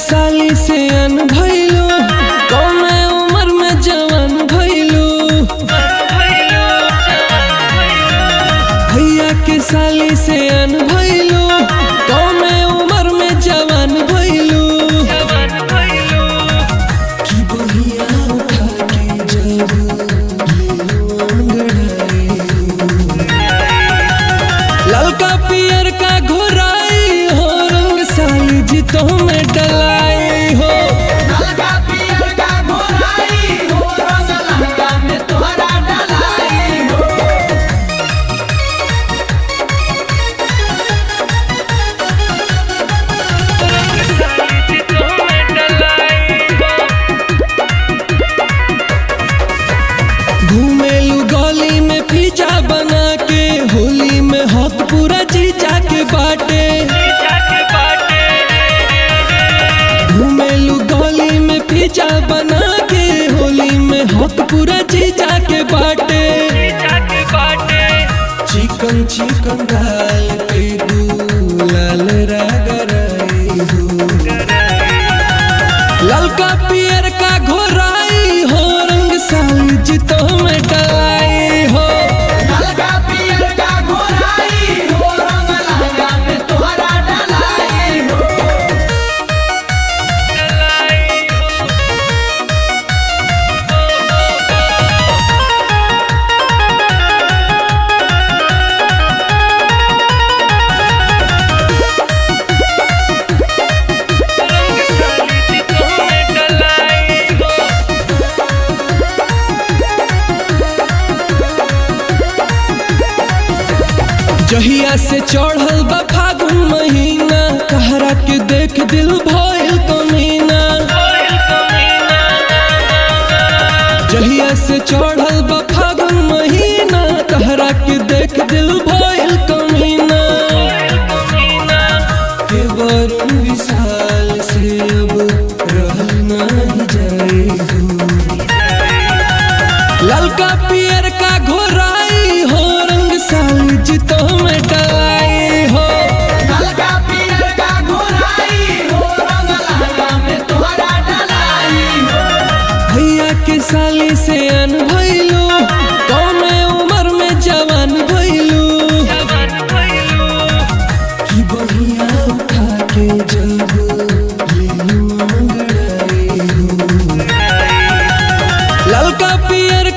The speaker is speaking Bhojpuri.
साली से अन भइलू कौने उम्र में जवान भइलू भैया के साली से अन भइलू कौने उम्र में जवान भइलू कि बहिया उठा के जब लीलू अंगड़ाई ललका पियर का घोराई हो रंग साली जी तो में डलाई हो ललका पियर का घोराई हो रंग लहंगा में तोहरा डलाई हो घूमेलू गली में पिज्जा बना के होली में हक पूरा जीजा के बाटे घूमेलू गली में पिज्जा बना के होली में हक पूरा जीजा के बाटे चिकन चिकन डाल के लाल रगराई हो ललका पियर का घोराई हो रंग साली जी तो में डलाई हो ललका पियर का घोराई हो रंग लहंगा में तोहरा डलाई हो जहिया से चढ़ल बा फागुन महीना कहरा के देख दिल भइल कमीना जहिया से चढ़ल बा फागुन महीना कहरा के देख दिल भइल कमीना के वरुण विशाल से अब रहल नहीं जाई हो ललका पियर का घोराई हो रंग साली जी तो में डलाई हो ललका पियर का घोराई हो रंग लहंगा में तोहरा डलाई हो भैया के साली से अन भइलू कौने उम्र में जवान भइलू कि बहिया उठा के जब लीलू अंगड़ाई हो ललका पियर